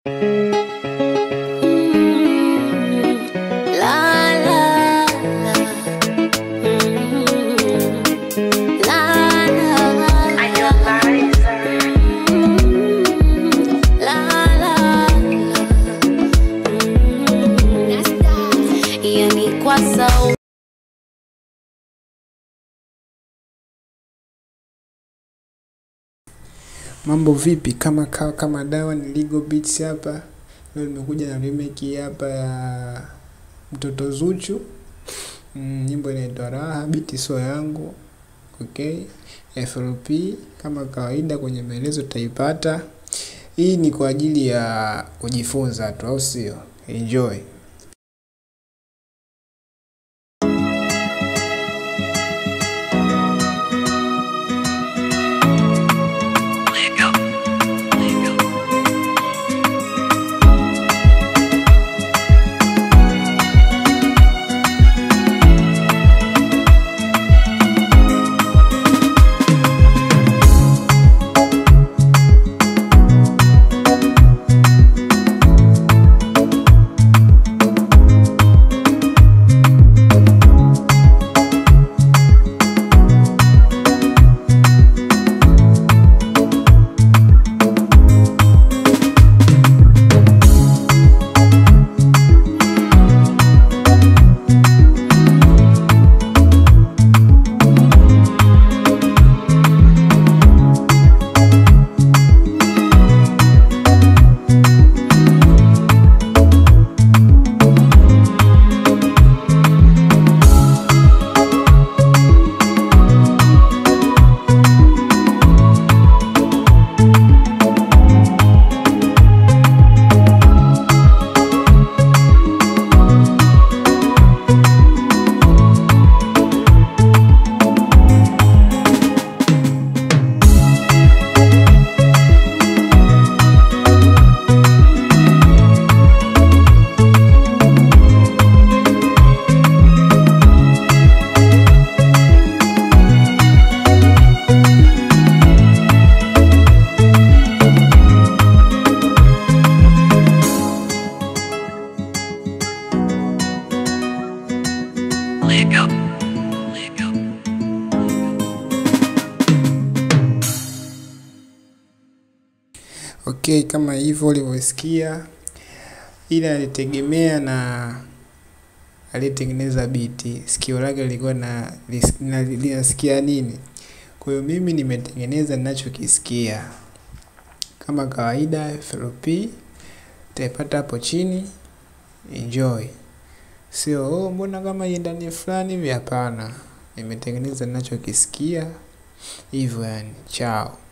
so Mambo vipi? Kama kawa kama dawa ni Legal Beats hapa. Leo nimekuja na remake hii hapa ya Mtoto Zuchu. Mm, nyimbo inaitwa Raha, beat sio yangu. Okay. FLP kama kawaida kwenye maelezo utaipata. Hii ni kwa ajili ya kujifunza tu au sio? Enjoy. Okay, kama hivyo ulivyosikia, ila alitegemea na aliyetengeneza biti, sikio lake lilikuwa na na- linasikia nini. Kwa hiyo mimi nimetengeneza ninachokisikia kama kawaida. FLP utaipata hapo chini, enjoy. Sio oh, mbona kama iendani fulani hivi? Hapana, nimetengeneza ninachokisikia hivyo, yani chao.